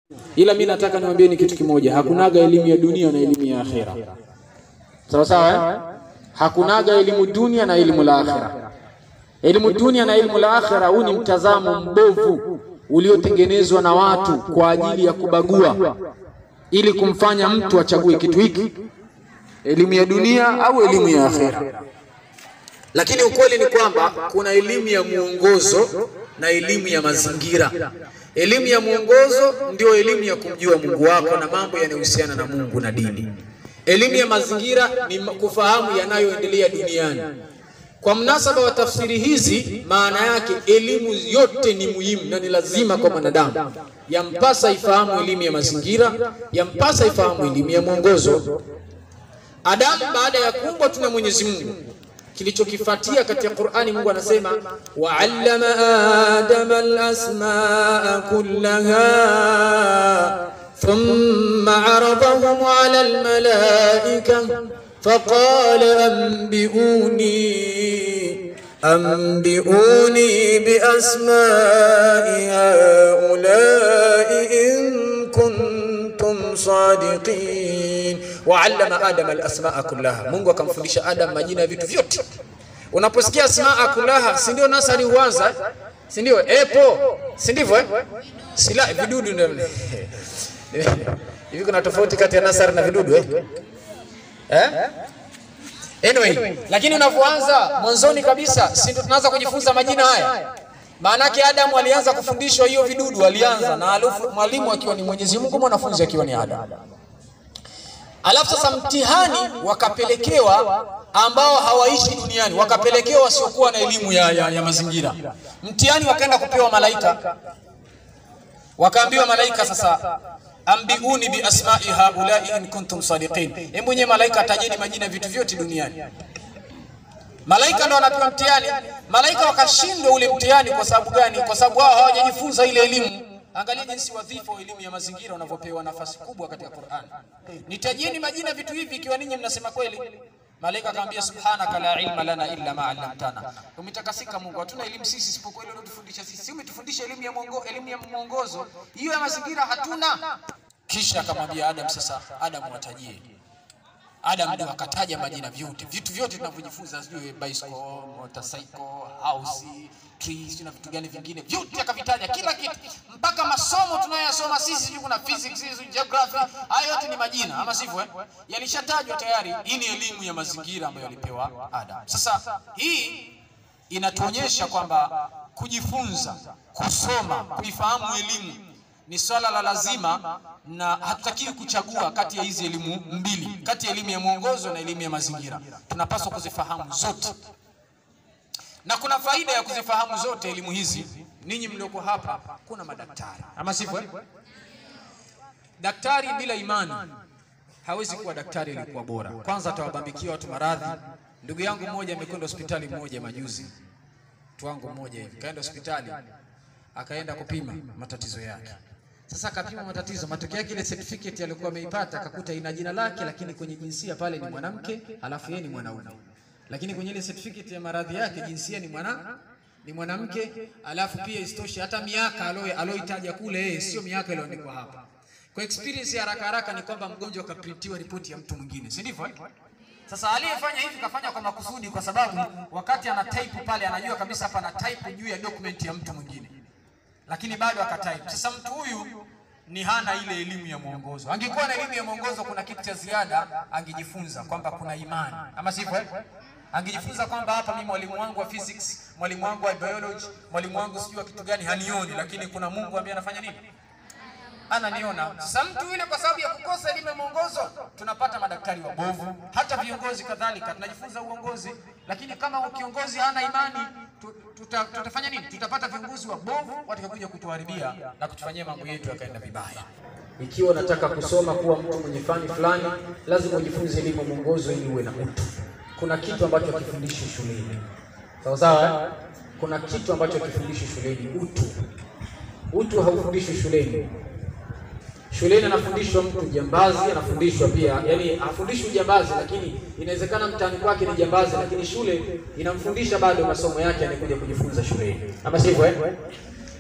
ila mi nataka niwaambieni kitu kimoja, hakunaga elimu ya dunia na elimu ya akhera. Sawa sawa, eh? Hakunaga elimu dunia na elimu la akhera. Elimu dunia na elimu la akhera, huu ni mtazamo mbovu uliotengenezwa na watu kwa ajili ya kubagua, ili kumfanya mtu achague kitu hiki, elimu ya dunia au elimu ya akhera. Lakini ukweli ni kwamba kuna elimu ya mwongozo na elimu ya mazingira. Elimu ya mwongozo ndio elimu ya kumjua Mungu wako na mambo yanayohusiana na Mungu na dini. Elimu ya mazingira ni kufahamu yanayoendelea duniani. Kwa mnasaba wa tafsiri hizi, maana yake elimu yote ni muhimu na ni lazima kwa mwanadamu. Yampasa ifahamu elimu ya mazingira, yampasa ifahamu elimu ya mwongozo. Adamu baada ya kuumbwa tu na Mwenyezi Mungu kilichokifuatia katika Qur'ani, Mungu anasema wa'allama adama al-asmaa kullaha thumma aradahum 'ala al-malaika faqala anbi'uni anbi'uni bi asma'i haula'i in kuntum sadiqin waallama adama alasmaa kullaha, Mungu akamfundisha Adam majina ya vitu vyote. Unaposikia asmaa kullaha, si ndio nasari huanza, si ndio? Epo, si ndivyo eh? Sila vidudu ndio hivi. Kuna tofauti kati ya nasari na vidudu eh? Eh? Anyway, lakini unapoanza mwanzoni kabisa, si ndio tunaanza kujifunza majina haya? Maanake Adamu alianza kufundishwa hiyo vidudu, alianza na alafu mwalimu akiwa ni Mwenyezi Mungu, mwanafunzi akiwa ni Adamu. Alafu sasa mtihani wakapelekewa ambao hawaishi duniani, wakapelekewa wasiokuwa na elimu ya, ya, ya mazingira. Mtihani wakaenda kupewa malaika, wakaambiwa malaika, sasa ambiuni bi asma'i haulai in kuntum sadiqin. Hebu nyewe malaika atajeni majina vitu vyote duniani. Malaika ndo wanapewa mtihani. Malaika wakashindwa ule mtihani. Kwa sababu gani? Kwa sababu wao hawajajifunza ile elimu. Angalia jinsi wadhifa wa elimu ya mazingira unavyopewa nafasi kubwa katika Qur'an. Nitajieni majina vitu hivi ikiwa ninyi mnasema kweli. Malaika akamwambia subhanaka la ilma lana illa ma 'allamtana. Umetakasika Mungu, hatuna elimu sisi isipokuwa ile unatufundisha sisi. Umetufundisha elimu ya mwongo, elimu ya mwongozo. Hiyo ya mazingira hatuna. Kisha akamwambia Adam, sasa Adam watajie. Adam ndio akataja majina vyote, vitu vyote tunavyojifunza, sijui bicycle, motorcycle, house, trees na vitu gani vingine, vyote akavitaja, kila kitu, mpaka masomo tunayoyasoma sisi, sijui kuna physics, sijui geography, hayo yote ni majina, ama sivyo? Eh, yalishatajwa tayari. Hii ni elimu ya mazingira ambayo alipewa Adam. Sasa hii inatuonyesha kwamba kujifunza, kusoma, kuifahamu elimu ni swala la lazima na hatutakiwi kuchagua kati ya hizi elimu mbili, kati ya elimu ya mwongozo na elimu ya mazingira. Tunapaswa kuzifahamu zote, na kuna faida ya kuzifahamu zote elimu hizi. Ninyi mlioko hapa, kuna madaktari, ama sivyo? eh? Daktari bila imani hawezi kuwa daktari aliyekuwa bora. Kwanza atawabambikia watu maradhi. Ndugu yangu mmoja amekwenda hospitali moja majuzi, mtu wangu mmoja hivi kaenda hospitali akaenda kupima matatizo yake. Sasa akapima matatizo, matokeo yake ile certificate aliyokuwa ameipata akakuta ina jina lake, lakini kwenye jinsia pale ni mwanamke, alafu yeye ni mwanaume, lakini kwenye ile certificate ya maradhi yake jinsia ni mwana ni mwanamke, alafu pia isitoshe hata miaka aloe aloitaja kule yeye sio miaka iliyoandikwa hapa. Kwa experience ya haraka haraka ni kwamba mgonjwa akaprintiwa ripoti ya mtu mwingine, si ndivyo? eh? Sasa aliyefanya hivi kafanya kwa makusudi, kwa sababu wakati ana type pale anajua kabisa hapa ana type juu ya document ya mtu mwingine lakini bado akatype. Sasa mtu huyu ni hana ile elimu ya mwongozo. Angekuwa na elimu ya mwongozo, kuna kitu cha ziada angejifunza kwamba kuna imani, ama sivyo? eh? Angejifunza kwamba hapa mimi mwalimu wangu wa physics, mwalimu wangu wa biology, mwalimu wangu sijui wa kitu gani hanioni, lakini kuna Mungu ambaye anafanya nini? Ananiona. Sasa mtu yule kwa sababu ya kukosa elimu ya mwongozo, tunapata madaktari wabovu, hata viongozi kadhalika, tunajifunza uongozi, lakini kama kiongozi hana imani tu- tuta, tutafanya nini? Tutapata viongozi wabovu watakakuja kutuharibia na kutufanyia mambo yetu yakaenda vibaya. Ikiwa unataka kusoma kuwa mtu mwenye fani fulani, lazima ujifunze elimu ya mwongozo ili uwe na utu. Kuna kitu ambacho hakifundishwi shuleni, sawa sawa. eh? Kuna kitu ambacho hakifundishwi shuleni, utu. Utu haufundishwi shuleni. Shuleni anafundishwa mtu jambazi, anafundishwa pia, yani hafundishwi jambazi, lakini inawezekana mtaani kwake ni jambazi, lakini shule inamfundisha bado masomo yake, anakuja kujifunza shuleni, ama sivyo eh?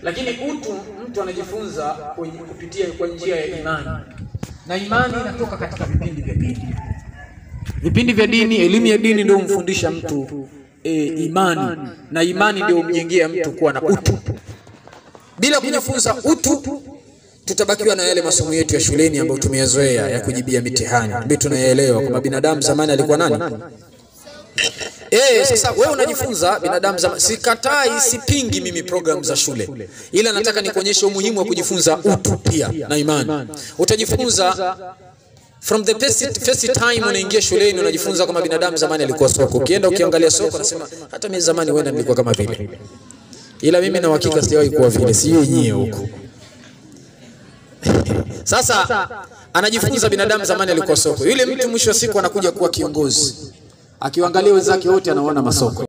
lakini utu mtu anajifunza kwenye kupitia kwa njia ya imani, na imani inatoka katika vipindi vya dini. Vipindi vya dini, elimu ya dini ndio humfundisha mtu e, imani, na imani ndio humjengea mtu kuwa na utu. Bila kujifunza utu tutabakiwa na yale masomo yetu ya shuleni ambayo tumeyazoea ya kujibia mitihani, ambayo tunayaelewa kwamba binadamu zamani alikuwa nani. Eh, sasa wewe unajifunza binadamu zamani. Sikatai, sipingi mimi programu za shule, ila nataka nikuonyeshe umuhimu wa kujifunza utu pia na imani. Utajifunza from the first, first time unaingia shuleni, unajifunza kama binadamu zamani alikuwa soko. Ukienda ukiangalia soko, nasema hata mimi zamani wenda nilikuwa kama vile, ila mimi na uhakika sijawahi kuwa vile, sijui nyie huko sasa anajifunza binadamu zamani alikuwa soko. Yule mtu mwisho wa siku anakuja kuwa kiongozi, akiwaangalia wenzake wote anaona masoko.